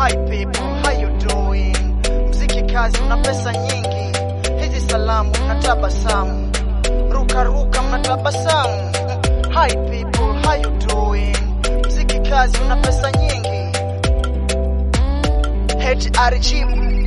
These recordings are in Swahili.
Hi people, how you doing? Mziki kazi una pesa nyingi, hizi salamu na tabasamu, ruka ruka mna tabasamu. Hi people, how you doing? Mziki kazi una pesa nyingi. HRG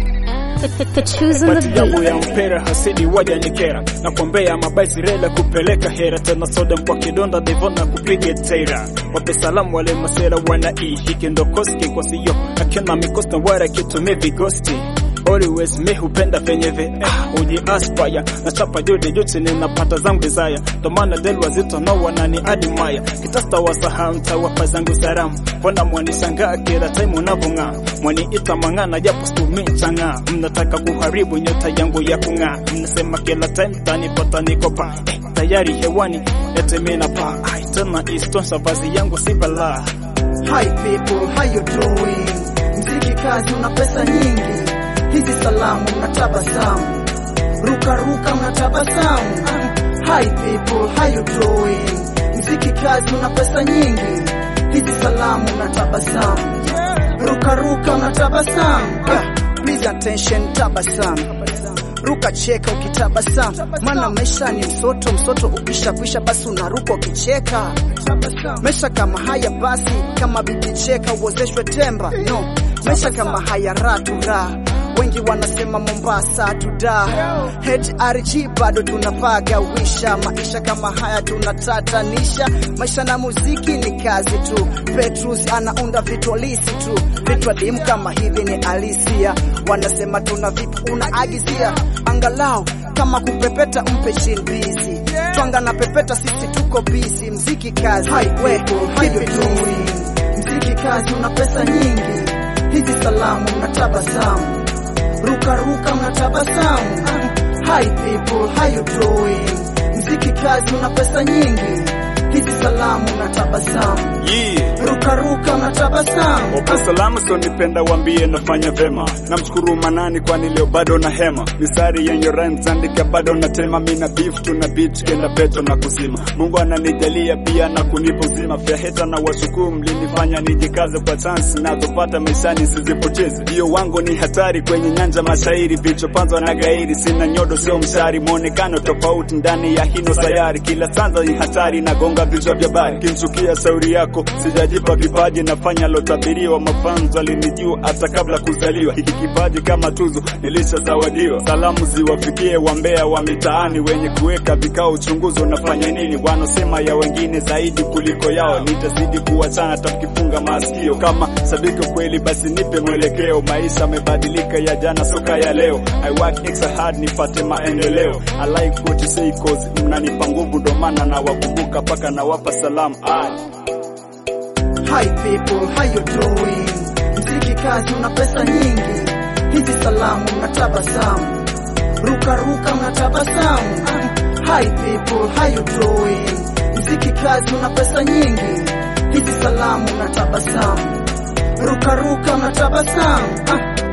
Choosing the Pati yangu beat. ya mpera hasidi waja nikera na kuombea mabaisi rela kupeleka hera tena soda kwa kidonda devona kupiga tera wape salamu wale masera wana i hiki ndo koski kwa siyo akina mikosta wara kitumie vigosti Always me hupenda venye ve eh, uji aspire na chapa jude juti ninapata zangu desire ndo maana del wazito no wanani admire kitasta wasaha mtawapa zangu salamu mbona mwanishangaa kila time unavong'aa mwaniita mang'ana japo sikumi chang'aa mnataka kuharibu nyota yangu ya kung'aa mnasema kila time tanipata nikopa eh, tayari hewani ete mina pa ai tena istosha vazi yangu si balaa Hi people, how you doing? Mziki kazi una pesa nyingi, hizi salamu na tabasamu, ruka ruka mna tabasamu. Hi people, how you doing? Mziki kazi una pesa nyingi, hizi salamu na tabasamu, ruka ruka mna tabasamu. Yeah, please attention, tabasamu ruka cheka ukitabasamu, maana maisha ni msoto. Msoto ukishakwisha basi unaruka ukicheka. Maisha kama haya basi, kama bibi cheka uozeshwe temba. No, maisha kama haya ratura wengi wanasema Mombasa tuda HRG bado tunapaga wisha maisha kama haya tunatatanisha maisha na muziki ni kazi tu Petrus anaunda vitu halisi tu vitu adimu kama hivi ni alisia wanasema tuna vipi unaagizia angalau kama kupepeta mpe chini busy twanga na pepeta sisi tuko busy mziki kazi we how you doing mziki kazi una pesa nyingi hizi salamu na tabasamu ruka ruka mna tabasamu hi people how you doing mziki kazi una pesa nyingi hizi salamu na tabasamu yeah. ruka ruka mna tabasamu Wapo salama so nipenda wambie nafanya vema namshukuru manani kwani leo bado na hema misari yenye rhymes andika bado na tema mina beef tuna beat kenda peto na kuzima Mungu ananijalia pia na kunipa uzima fya heta na washukuru mlinifanya nijikaze kwa chance nazopata maishani sizipoteze hiyo wangu ni hatari kwenye nyanja mashairi vichopanzwa na gairi sina nyodo sio mshari mwonekano tofauti ndani ya hino sayari kila sanza ni hatari nagonga vichwa vya bari kinchukia shauri yako sijajipa kipaji nafanya lotabiriwa mafanzo alinijua hata kabla kuzaliwa hiki kipaji kama tuzo nilishazawadiwa salamu ziwafikie wambea wa mitaani wenye kuweka vikao uchunguzi unafanya nini wanosema ya wengine zaidi kuliko yao nitazidi kuwachana takifunga masikio kama sabiki kweli basi nipe mwelekeo maisha amebadilika ya jana soka ya leo I work extra hard nipate maendeleo I like what you say cause mnanipa nguvu ndo maana nawakumbuka mpaka nawapa salamu ah. Hi people, how you doing? Mziki kazi una pesa nyingi, hizi salamu na tabasamu, ruka ruka mna tabasamu. Hi people, how you doing? Mziki kazi una pesa nyingi, hizi salamu na tabasamu, ruka ruka mna tabasamu.